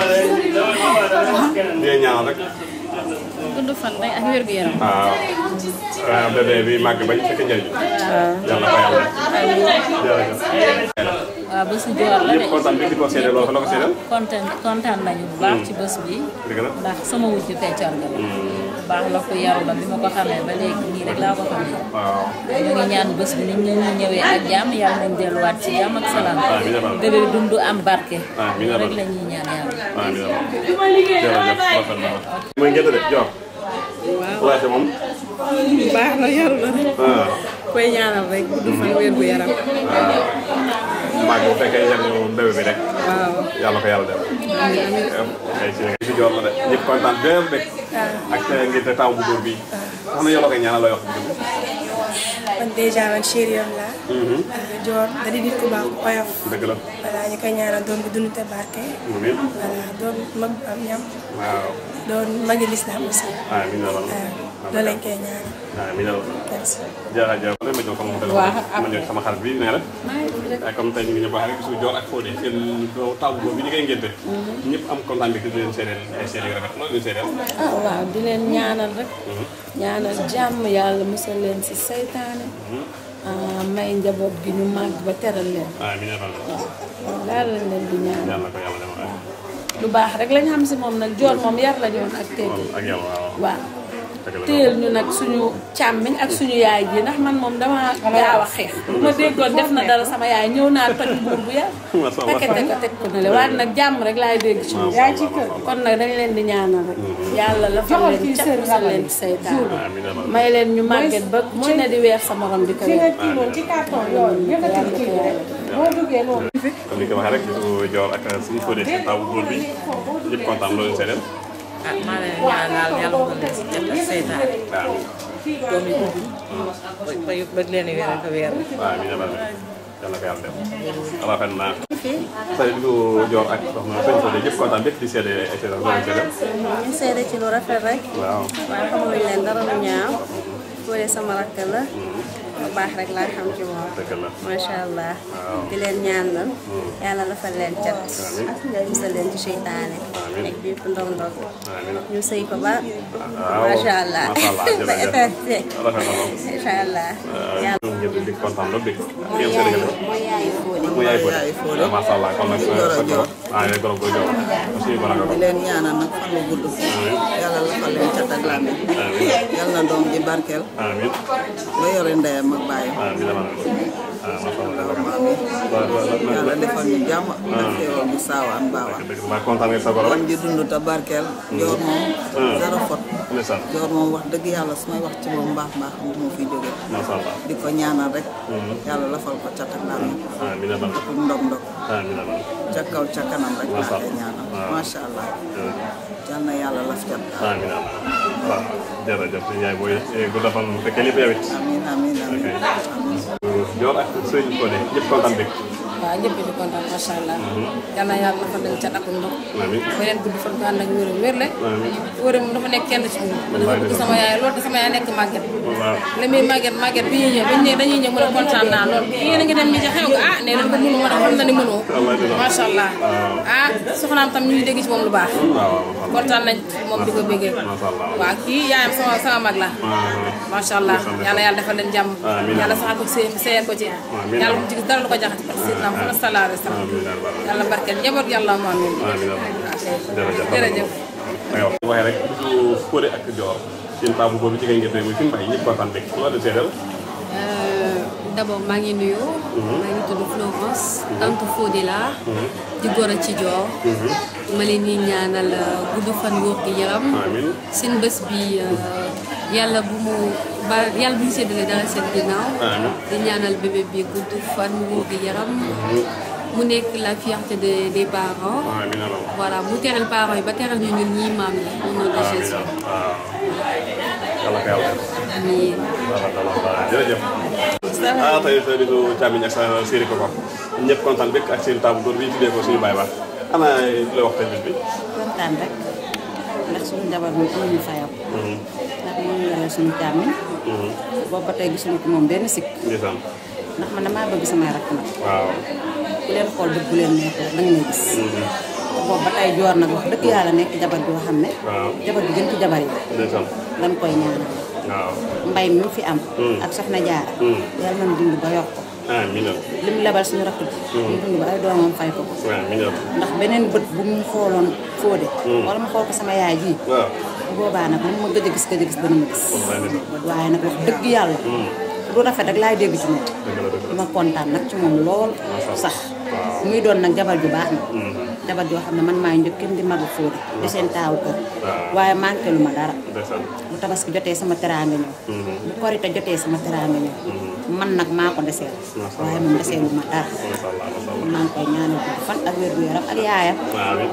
di leen ñaanal rek. gudd fan rek ak wér gu yaram. waaw waaw bébé bi màgg bañ fekk njëriñ. yàlla na ko yàlla def. jërëjëf. waaw bésu Dior la de ñëpp kontaan bi di ko seedeel lool loo ko seedeel. kontaan kontaan nañu bu baax ci bés bi dëgg la. ndax sama wujju feccoon nga la bu baax la ko yaru la bi ma ko xamee ba léegi nii rek laa ko xamee waaw. ñu ngi ñaan bés bi nit ñi ñu ñëwee ak jàmm yàlla nañ delluwaat ci jàmm ak salaam amiin amiin. bébé dund am barke amiin rek la ñuy ñaan yàlla amiin jërëjëf rafet na la. mooy ngeen de Dior. waaw moom. baax na yaru na rek ah koy ñaanal rek gudd fan wér gu yaram màgg bu fekkee njëriñu bébé bi rek. waaw yàlla ko yàlla def. ay si si Dior la de ñëpp kontaan bépp rek. ak ngir te taw bu góor bi. wax na yow la koy ñaanal looy wax bu dëgg. man déjà man chéri yoon laa. Dior da di nit ku baax ku oyof. dëgg la. voilà ñu koy ñaanal doon bi dund te barke. amiin. voilà doon mag bu am ñam. waaw. doon magi lislaam aussi. amiin yaa rabbi. loolu lañ koy ñaanal. amiin yaa rabbi. merci. jërëjëf ma ñëw sama téléphone. Waaw. ma ñëw sama xarit bi nee na. waaye comme tey ñu ngi ñëw baax rek bisu Dior ak Fodé seen doo taw boobu bi ñu koy ngénte. ñëpp am kontaan bi di leen seedeel ay seedeel yu rafet loolu leen seedeel. ah waaw di leen ñaanal rek ñaanal jàmm yàlla musal leen si saytaane ah, may njaboot gi ñu màgg ba teral leen amiin yaa rabbi. waaw daal lañ leen di ñaanal yàlla na ko yàlla defal lu baax rek lañ xam si moom nag Dior moom yar la joon ak teggi ak yàlla waaw. waaw dëgg la téyel ñu nag suñu càmmiñ ak suñu yaay ji ndax man moom dama gaaw a xeex bu ma déggoon def na dara sama yaay ñëw naa toj mbuur bu yar Masha Allah. pakete ko teg ko ne le waaye nag jàmm rek laay dégg ci moom Masha Allah, Masha kon nag dañ leen di ñaanal rek yàlla la fa leen cat musal leen ci saytaan amiin yaa rabbi. may leen ñu màgget ba ku ci ne di weer sa morom di ko weer ci carton yooyu yëkkati kii bi rek boo duggee loolu comme ni nga ko waxee rek bisu Dior ak suñu Fodé seen taw bu góor bi ñëpp kontaan loolu leen seedeel. ah maa leen ñaanal yàlla mu leen si jot ak seytaane waaw. doom yi gudd ba ba ba leen di weer ak a weer waaw amiin yaa rabbi. yàlla na ko yàlla def. rafet na. tey bisu Dior ak soxna sëñ Fodé ñëpp kontaan bépp di seede ay seedeel loolu leen seedeel. ñu seede ci lu rafet rek. waaw. waaye xamaluñ leen dara lu ñaaw. Fodé sama rakk la. lu baax rek laa xam ci moom. dëgg la. macha allah. waaw. di leen ñaanal. yàlla defal leen cat. musal leen ci seytaane. Amiin. ak bépp ndog ndog. amiin. ñu sëy ko ba. waaw macha allah. macha allah ba jërëjëf. éternité. rafet na lool. macha allah. waaw ñoom ñëpp di kontaan lool dégg nga. ngeen seede nga mooy yaayu Fodé. mu yaay Fodé. waaw macha allah kon nag. ah yooyu gërëm koy jox. aussi mën nga ko. di leen ñaanal nag fan bu gudd yàlla la fa leen cat ak làmmiñ amiin. yàlla na doom ji barkeel amiin. ba yore ndeyam ak bàyyam amiin amiin. yàlla defal ñu jàmm ak xéewal bu saawaan baawaan maa kontaan nga sa goro rek di dund te barkeel joor moom dara fot ndeysaan joor moom wax dëgg yàlla su may wax ci moom mbaax mbaax du ma fi jóge macha allah di ko ñaanal rek yàlla lafal ko cat ak daal amiin amiin ak ndog ndog amiin amiin ca kaw ca kanam rek Masha laa koy Allah. ñaanal waaw. macha allah yal na yàlla laf cat daal amiin amiin waaw jërëjëf yaay booy gudd fan mu fekkee lépp yow it amiin amiin amiin Dior ak sëñ Fodé ñëpp kontaan dëgg waaw ñëpp di kontaan macha allah. yal na yàlla dafa leen cat ak ndox. amiin beneen gudd fan bu ànd ak wér wér la. amiin wér moom dafa nekk kenn ci ñun. man dafa bëgg sama yaay loolu te sama yaay nekk màgget. waaw li muy màgget màgget bi ñuy ñëw bañ ne dañuy ñëw mu ne kontaan naa lool yéen a ngi dem ni ci xew ga ah nee nañ ko mënu ma xam na ni mënoo. macha allah ah soxnaam tam ñu ngi dégg ci moom lu baax. kontaan nañ ci moom di ko béggee. waaw kii yaayam sama sama mag la. macha allah yàlla yàlla defal leen jàmm. Amiin. yàlla saxal ko seen seen ko ci. Amiin. yàlla mu ci gis dara lu ko jaxati parce que Seydina Muhammad sallallahu alayhi wa sallam. yàlla barkeel njaboot yàlla mu amiin. jërëjëf jërëjëf. aywa waxee rek bisu Fodé ak Dior seen taabu boobu ci ngay ngeen muy fi mbay ñëpp kontaan dëgg loolu de seedal d'abord maa ngi nuyu. maa ngi tudd Florence. tante Fodé laa. di goro ci Dior. ma leen di ñaanal gudd fan wóor gi yaram. amiin seen bés bi yàlla bu mu ba yàlla bu ñu séddale dara seen ginnaaw. amiin di ñaanal bébé bi gudd fan wóor gi yaram. mu nekk la fierté de des parents. amiin alors voilà mu teral parents yi ba teral ñu ñun ñii maam yi. au nom de Jésus. waaw yàlla ko yàlla def amiin. voilà jërëjëf ah tey sa bisu càmmiñ ak sa séeri ko ko ñëpp kontaan bëgg ak seen taabu góor bi ñu tuddee ko suñu baay baax ana la wax tey bis bi kontaan rek ndax suñu jabar moom amuñu fayam ndax moom yore suñu càmmiñ boobu ba tey gisuñu ko moom benn sikk ndeysaan ndax man damaa bëgg samay rakk nag waaw ku leen xool bët bu leen neex rek da nga may gis te boobu ba tey joor nag wax dëgg yàlla nekk jabar joo xam ne waaw jabar bi gën ci jabar yi ndeysaan dañ koy ñaanal waaw mbay mi mu fi am ak soxna jaara yàlla nañ dund ba yokk ko amiin li mu lebal suñu rakk ji ñu dund ba ay doomam fay ko ko amiin ndax beneen bët bu mu xooloon Fodé wala mu xool ko sama yaay ji waaw bu boobaa nag moom ma gëj a gis gëj a gis dana ma gis waaye nag wax dëgg yàlla lu rafet rek laay dégg ci moom ma kontaan nag ci moom lool sax muy doon nag jabar ju baax na jabar joo xam ne man maay njëkkin di magu Fodé di seen taawu kër waaye manqué lu ma dara ndeysaan bu tabaski jotee sama teraanga ñëw bu korite jotee sama teraanga ñëw man nag maa ko deseel waaye moom deseelu ma dara maa ngi koy ñaanal gudd fan ak wér gu yaram ak yaayam amiin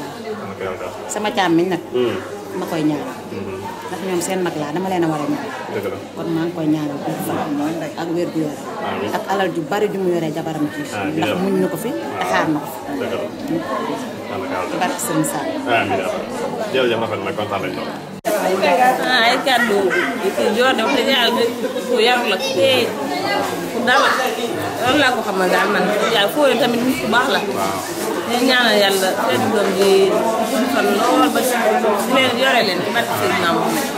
sama càmmiñ nag ma koy ñaanal ndax ñoom seen mag laa dama leen a war a ñaan dëgg la kon maa ngi koy ñaanal gudd fan ak wér gu yaram ak alal ju bari ju mu yoree jabaram ji Amiin. ndax muñ na ko fi te xaar na ko fi dëgg la yàlla ko yàlla def barke Sëriñ Sall amiin jërëjëf rafet na kontaan nañ lool ah ay kàddu yi kii Dior de wax dëgg yàlla nit ku yaru la tey ku dal loolu laa ko xamal daal man yàlla Fodé tamit nit ku baax la. ñu ñaanal yàlla seen doom ji gudd fan lool ba si leen yore leen ci barke Seydina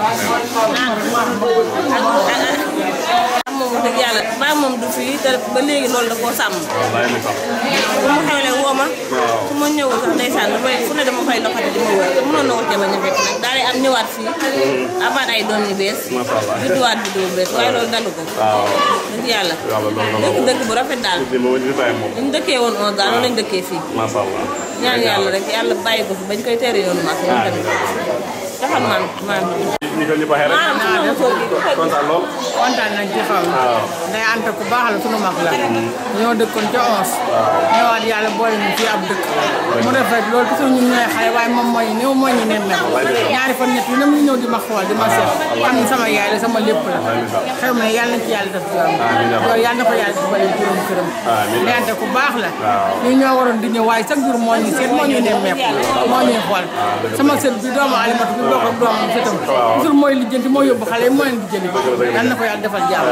Muhammad ah moom wax dëgg yàlla ba moom du fi te ba léegi loolu da koo sàmm. wallaay mi sax bu mu xewlee woo ma su ma ñëwul sax ndeysaan damay fu ne dama fay doxati di ma wër te mënoon na wax jamono ñu fekk nag daal di am ñëwaat fii amaat ay doom yu bees macha allah judduwaat juddu bu bees waaye loolu dalu ko waaw dëgg yàlla yàlla loolu la dëkk dëkk bu rafet daal di moom di bàyyi moom li ñu dëkkee woon on daal loolu lañ dëkkee fii macha allah ñaan yàlla rek yàlla bàyyi ko fi bañ koy tere yoonu maak moom tamit taxal maam maam ni ko ñu waxee rek maanaam su ma mosoo gi kontaan lool kontaan nañ ci xaw waaw day ante ku baax la sunu mag la ñoo dëkkoon ca ons ñëwaat yàlla boole ñu fii ab dëkk mu rafet loolu toujours ñun ñooy xale waaye moom mooy néew moo ñu nen nag ñaari fan ñett yi na mu ñëw di ma xool di ma seet xam ne sama yaay la sama lépp la xew ma ne yàlla na ci yàlla def jàmm loolu yàlla na ko yàlla defal juróom këram day ante ku baax la ñu ñoo waroon di ñëw waaye chaque jour moo ñu seet moo ñuy nemmeeku moo ñuy xool sama sët bi doomu alimatu bi bokk ak doomam sëtam toujours mooy lijjanti moo yóbbu xale yi moo leen lijjanti yàlla na ko yàlla defal jàmm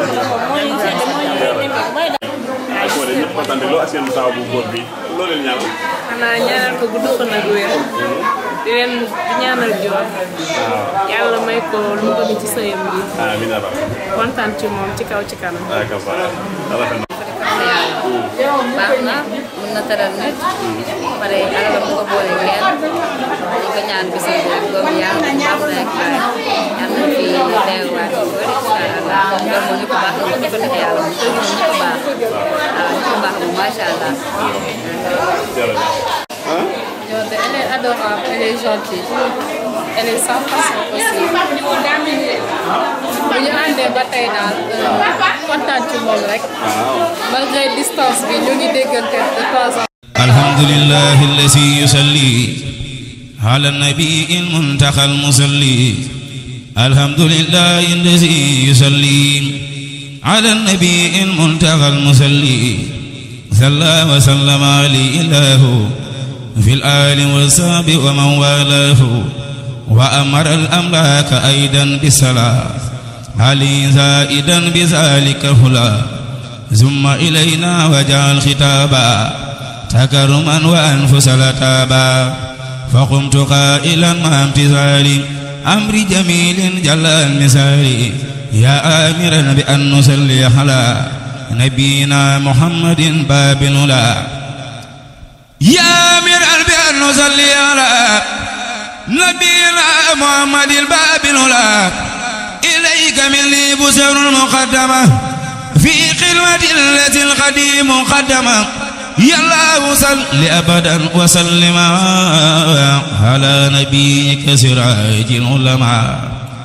waaw Fodé ñëpp kontaan nañ lool ak seen taaw bu góor bi loolu leen ñaanal xanaa ñaanal ko gudd fan ak wér di leen di ñaanal Dior yàlla may ko lu mu bëgg ci sëyam bi amiin yaa rabbi kontaan ci moom ci kaw ci kanam ah kasa rafet na baax na mën na teral nit pare alalam bu ko boole kenn ñu ko ñaan bis boobu doom yàlla bu baax rek yal na fi teewaat yu bëri incha allah moom doom moom ñu ko baax la moom ñu ko neex yàlla moom kër gi moom ñu ko baax waaw ñu ko baax moom macha allah. Jordan, elle est adorable, elle est gentille. Elle est sans façon aussi. bu ñu àndee ba tey daal kontaan ci moom rek. malgré distance bi ñu ngi déggante de temps en الحمد لله الذي يصلي على النبي المنتقى المصلي الحمد لله الذي يصلي على النبي المنتقى المصلي صلى وسلم عليه الله في الآل والصحب ومن والاه وأمر الأملاك أيضا بالصلاة علي زائدا بذلك هلا ثم إلينا وجعل خطابا تكرما وأنفس لتابا فقمت قائلا مع امتثال أمر جميل جل المثال يا آمرا بأن نصلي على نبينا محمد باب الأولى يا آمرا بأن نصلي على نبينا محمد الباب الأولى إليك مني بسر المقدمة في قلوة التي القديم قدمه يا الله صل أبدا وسلم على نبيك سراج العلماء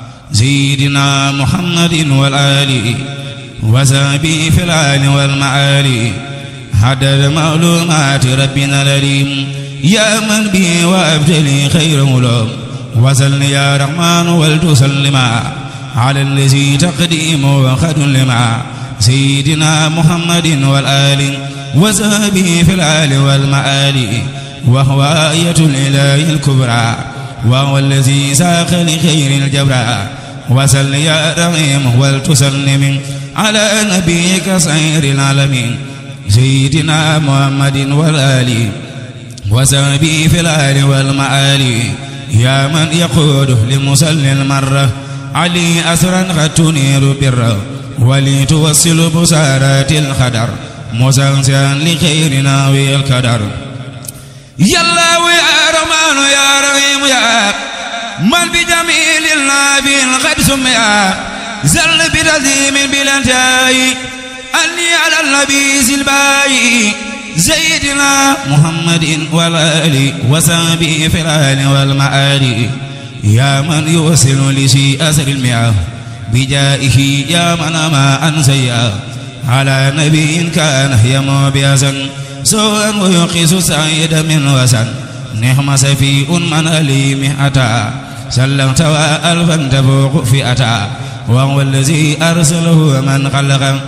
سيدنا محمد والآل وسابي في العال والمعالي حدد معلومات ربنا الأليم يا من بي وأبتلي خير ملوم وسل يا رحمن ولتسلم على الذي تقديم وخد لما سيدنا محمد والآل وزابه في العال والمآل وهو آية الإله الكبرى وهو الذي ساق لخير الجبرى وسل يا رحيم ولتسلم على نبيك سير العالمين سيدنا محمد والآل وزابه في العال والمآل يا من يقود لمصلي المرة علي أسرا قد تنير بره ولتوصل بسارات الخدر مسانسا لخيرنا والقدر يا الله يا رحمن يا رحيم يا من بجميل النبي قد سمي زل بتزيم بلا انتهاء أني على النبي سلباي سيدنا محمد والآل وصحبه في الآل والمآل يا من يوصل لشيء أسر المياه بجائه يا من ما أنسيا على نبي كان يمو بيزن سوءا ويقيس سعيد من وسن نعم سفيء من أليم أتى سلمت وألفا تفوق فئتا وهو الذي أرسله من خلق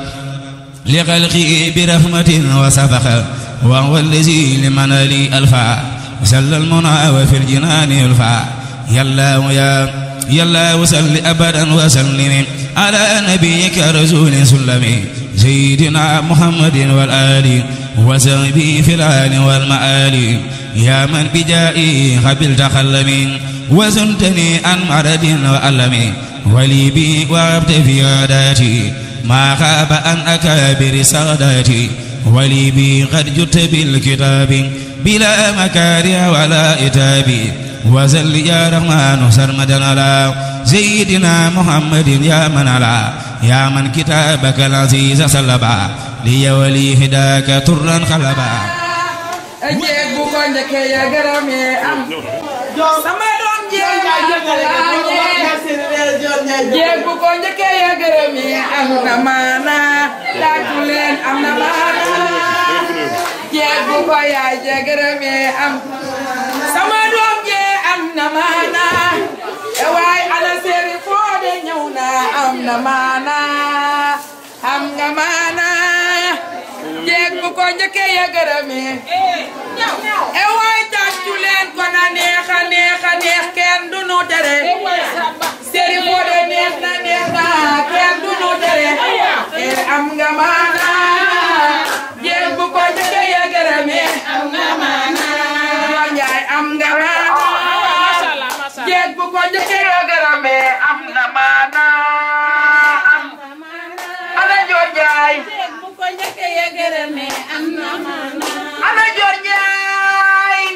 لخلقه برحمة وسفخ وهو الذي لمن لي ألفا سل المنى وفي الجنان يلفا يلا يا يلا وسل أبدا وسلم على نبيك رسول سلمي سيدنا محمد والآل وسبي في الآل والمآل يا من بجائي قبلت خلمي وزنتني عن مرض وألم ولي بي وابت في عاداتي ما خاب عن أكابر ساداتي ولي بي قد جدت بالكتاب بلا مكاره ولا إتاب وزل يا رحمن سرمدا على سيدنا محمد يا من على يا من كتابك العزيز سلبا لي ولي هداك ترا خلبا jeeg bu ko njëkkee ya gërëmee am sama doom jeeg jeeg bu ko njëkkee ya gërëmee am na maana tàccu leen am na maana jeeg bu ko yaay ja gërëmee am sama doom jeeg am na maana e waay ala seeri foo de ñëw na am na maana am nga maana jeeg bu ko njëkkee ya gërëmee e waay tàccu leen ko na neex a neex a neex kenn du nu tere seri foo de neex na neex na kenn du nu tere e am nga maana jeeg bu ko njëkkee ya gërëmee am nga maana njaay am nga maana jeeg bu ko njëkkee ya gërëmee am na maana am ana joor njaay jeeg bu ko njëkkee ya gërëmee am na maana ana joor njaay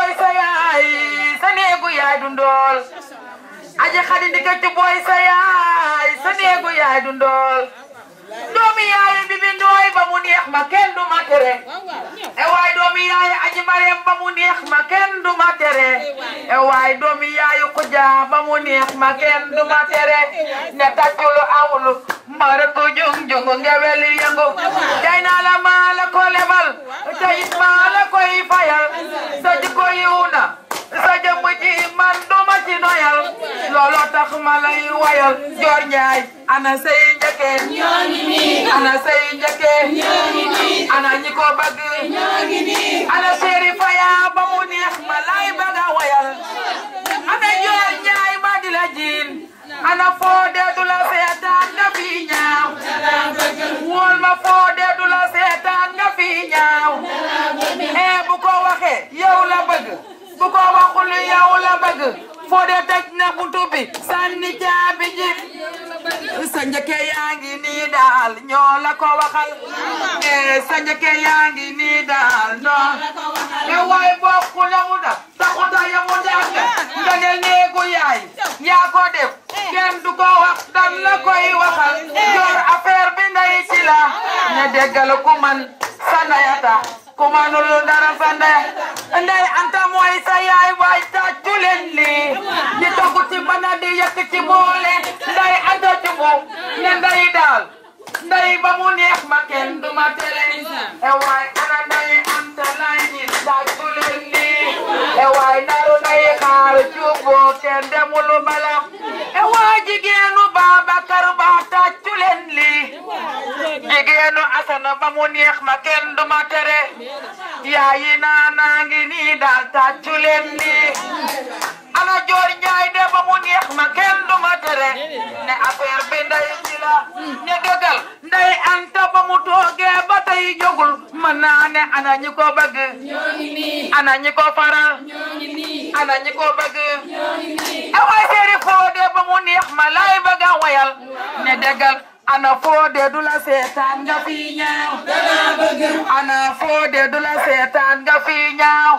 booy sa yaay sa néegu yaay du ndool aji xadi ndikati booy sa yaay sa néegu yaay du ndool doomi yaay bi bi ndooy ba mu neex ma kenn du ma tere e waay doomi yaay aji marem ba mu neex ma kenn du ma tere e waay doomi yaay xuja ba mu neex ma kenn du ma tere ne tàcculu awulu mara ko jung jungu ngewel yëngu jay naa la maa la ko lebal tayit maa la koy fayal sa jikko yiw na sa jëmm ji man du ma ci noyal looloo tax ma lay wayal joor njaay ana say njëkke ana say njëkke ana ñi ko bëgg ana séeri faya ba mu neex ma lay bëgg a wayal ana joor njaay ma di la jiin ana foo dee du la seetaan nga fi ñaaw wóol ma foo dee du la seetaan nga fi ñaaw eh bu ko waxee yow la bëgg bu ko waxul yow la bëgg foo dee tëj na buntu bi sànni caabi ji sa njëkke yaa ngi nii daal ñoo la ko waxal eh sa njëkke yaa ngi nii daal non eh waay bokku la mu da taxuta ya mu dàgg nga ne néegu yaay yaa ko def kenn du ko wax dan la koy waxal yor affaire bi ndey ci la ne déggal ku man sa ndeyata ku manul dara sa ndey ndey anta mooy sa yaay waay tàccu leen lii ñi togg ci bana di yëkk ci boole ndey anta ci moom ne ndey daal ndey ba mu neex ma kenn du ma tere e waay ana ndey anta lay ñi tàccu leen lii e waay naru ndey xaar cuuboo kenn demul bala e waay jigéenu Babakar Ba tàccu leen lii jigéenu Asana ba mu neex ma kenn du ma tere yaayi naa naa ngi nii daal tàccu leen lii ana joor njaay de ba mu neex ma kenn du ma tere ne affaire bi nday ci la ne dëggal nday anta ba mu toogee ba tey jógul mën naa ne ana ñi ko bëgg ana ñi ko faral ana ñi ko bëgg e waay seeri foo de ba mu neex ma lay bëgg a wayal ne dëggal ana foo de du la seetaan nga fi ñaaw ana foo de du la seetaan nga fi ñaaw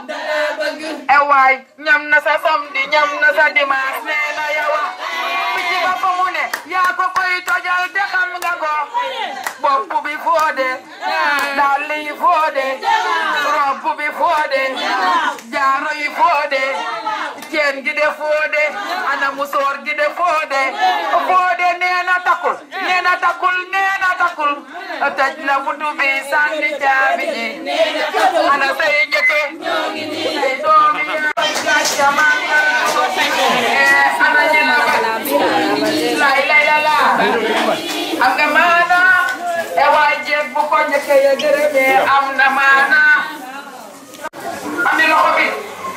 e waay ñam na sa samedi ñam na sa dimanche nee na yawa picc ba fa mu ne yaa ko koy tojal te xam nga ko bopp bi foo de dàll yi foo de robb bi foo de jaaro yi foo de ceen gi de foo de ana musoor gi de foo de foo de nee na takul nee na takul nee na takul tëj na buntu bi sànni caabi ji ana say njëkke say doomi yaay gàcca màngal ana ñi la lay lay la la am nga maana e waay jeeg bu ko njëkke ya gërëmee am na maana ami loxo bi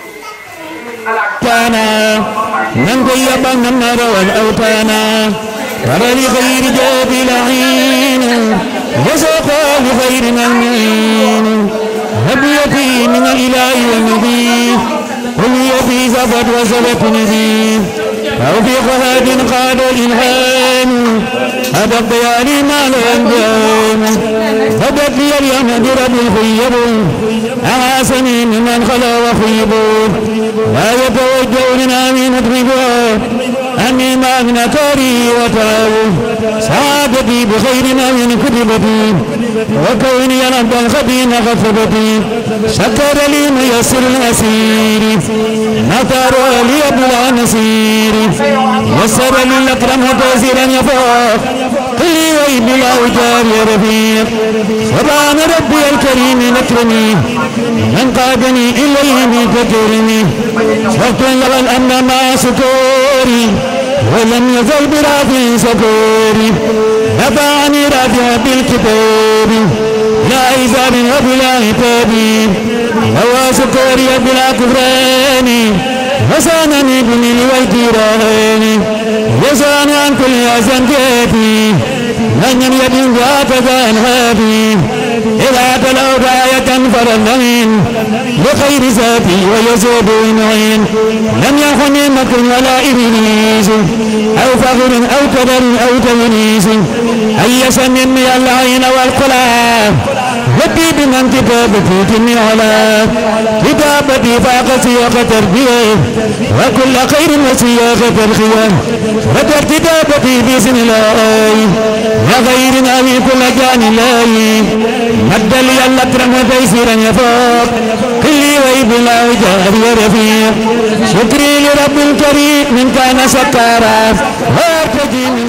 أوتانا من غيب النار والأوتانا ترى لخير جاب لعين وساقا لخير مؤمن هب يبي من الإله والنبي قل يبي زفت وزفت نبي توفيق هاد قاد الإلهام هذا الضيال ما الأنجام بدت لي اليوم برب الخيب أعاسني ممن خلا وخيب لا يتوجه لنا من مطربها أني ما أغنى تاري وتاو سعادتي بخير ما من كتبتي وكوني ربا خبينا غفبتي شكر لي ميسر الأسير نطر لي أبو نصير يسر لي الأكرم تيسيرا يفوق قلي ويب لا وجار يا رفيق سبحان ربي الكريم الأكرم من قادني إليه بكرمي شكرا له الأمن مع سكوري ولم يزل برافي سكوري نفعني رافع بالكتاب لا عذاب وبلا عتاب هو سكوري بلا كفران وسانني بني والجيران وسان عن كل أحزان كيفي من يد وهكذا انهابي إذا تلوت آية فلنمين لخير ذاتي ويزيد المعين لم يخن مكر ولا إبليس أو فخر أو كدر أو تونيس أي سن من العين والقلاب ودي بمن كتابتي جميع على كتابتي فاق سياق تربية وكل خير وسياق الخيام ودر كتابتي بسم الله يا غير أبي كل جان الله مد لي الأكرم تيسيرا يفوق كلي ويب الله جار ورفيق شكري لرب الكريم من كان سكارا وارتجيني